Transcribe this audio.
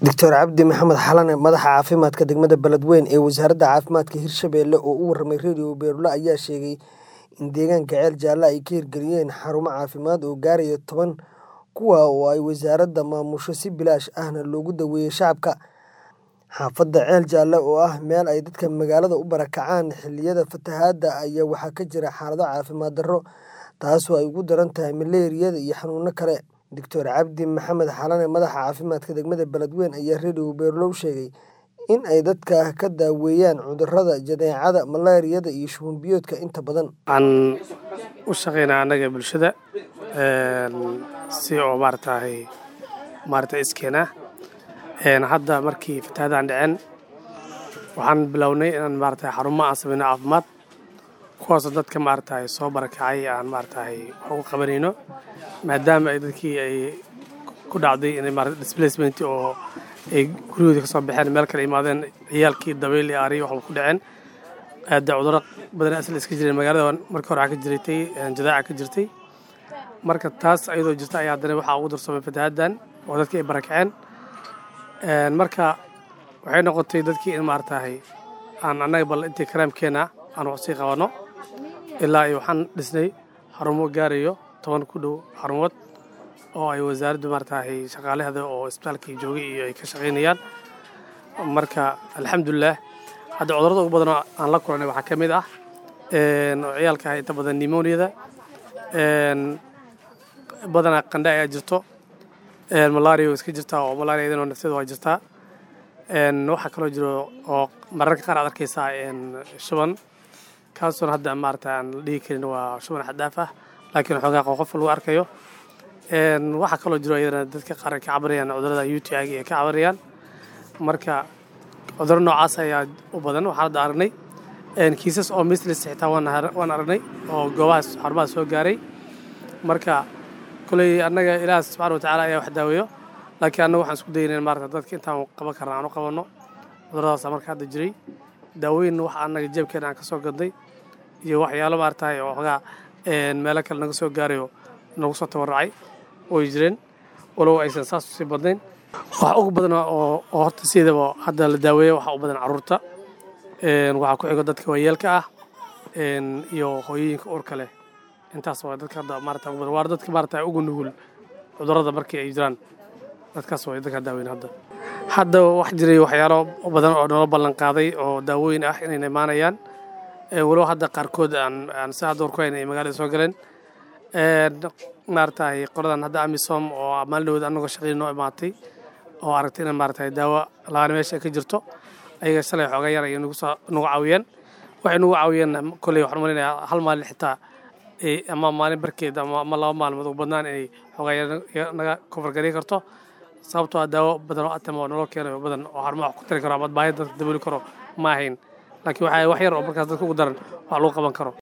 Dr Cabdi Maxamed Xalane madaxa caafimaadka degmada Beledweyne ee wasaaradda caafimaadka Hirshabelle oo u warramay Radio Beerlo ayaa sheegay in deegaanka ceel jaalle ay ka hirgeliyeen xarumo caafimaad oo gaaraya toban kuwa oo ay wasaaradda maamusho si bilaash ahna loogu daweeyo shacabka. Xaafadda ceel jaalle oo ah meel ay dadka magaalada u barakacaan xilliyada fatahaadda ayaa waxaa ka jira xaalado caafimaad darro taasoo ay ugu daran tahay malaariyada iyo xanuuno kale. Dr Cabdi Maxamed Xalane madaxa caafimaadka degmada Beledweyne ayaa Radio Beerlo u sheegay in ay dadka ka daaweeyaan cudurrada jadeecada, malaariyada iyo shuban biyoodka inta badan. waxaan u shaqeynaa annaga bulshada si oo maaragtahay maaragta iskeena hadda markii fatahaadaan dhaceen waxaan bilownay inaan maaragtahay xarumo aan sameyno caafimaad kuwaasoo dadka maaragtahay soo barakacay aan maaragtahay wax uga qabanayno maadaama ay dadkii ay ku dhacday inay maaragta displacement oo ay guryahoodii ka soo baxeen meel kale imaadeen ciyaalkii dabayl iyo aariyo waxba ku dhaceen aada cudurro badan asal iska jireen magaalada markii hore waxaa ka jirtay jadaaca ka jirtay marka taas ayadoo jirta ayaa haddana waxaa ugu darsoomay fatahaaddan oo dadkii ay barakaceen marka waxay noqotay dadkii in maaragtahay aan annaga bal intii karaamkeena aan wax sii qabanno ilaa iyo waxaan dhisnay xarumo gaarayo toban ku dhow xarumood oo ay wasaaraddu maaragtahay shaqaalehda oo isbitaalkii joogay iyo ay ka shaqaynayaan marka alxamdulilah hadda cudurrada ugu badan oo aan la kulannay waxaa ka mid ah oo ciyaalka ah inta badan nimoniyada badanaa qandha ayaa jirto malaria iska jirtaa oo malaria idanoo nafteeda waa jirtaa waxaa kaloo jiro oo mararka qaar aad arkaysaa shuban kaasoon hadda maarata aan la dhihi karin waa shuban xadaaf ah laakiin xoogaa qof lagu arkayo waxaa kaloo jiro iyadana dadka qaar ay ka cabanayaan cudurrada u t i ay ka cabanayaan marka cudurro noocaas ayaa u badan waxaan hadda aragnay kiisas oo mislis xitaa waan aragnay oo goobahaas xarumahaas soo gaaray marka koley annaga ilaah subxana wa tacaala ayaa wax daaweeyo laakiin annaga waxaan isku daynayn maarata dadka intaan qaban karna aan u qabanno cudurradaasa marka hadda jiray daawooyin wax annaga jeebkeena aan ka soo gadnay iyo waxyaalo maaratahay oo xogaa meelo kale naga soo gaarayo nagu soo tabarracay way jireen walow aysan saas usii badnayn wax ugu badan oo horta siidaba hadda la daaweeya waxaa u badan carruurta waxaa ku xigo dadka waayeelka ah iyo hooyooyinka uurka leh intaas waa dadka hadda maarata ugu badan waa dadka maarata ugu nugul cudurrada markii ay jiraan dadkaas waa dadka daaweyn hadda hadda wax jiray waxyaalo badan oo nala ballan qaaday oo daawooyin ah inayna imaanayaan walow hadda qaarkood aan aan si hadda warku hayna ay magaalada soo galeen maaratahay qoladan hadda amisom oo maalin dhawood annagoo shaqadii noo imaatay oo aragtay in maaratahay daawo labaana meesha ay ka jirto ayaga shalay xoogaa yar ayay nagu soo nagu caawiyeen waxay nagu caawiyeen kolley waxaan malaynayaa hal maalin xitaa ama maalin barkeed ama laba maalmood ugu badnaan inay xoogaa yar naga kofargari karto sababtoo ah daawo badan oo atama oo naloo keenayo badan oo xarumo wax ku tari karo ama baahida dadka dabooli karo ma ahayn laakiin waxaa wax yar oo markaas dadka ugu daran wax lagu qaban karo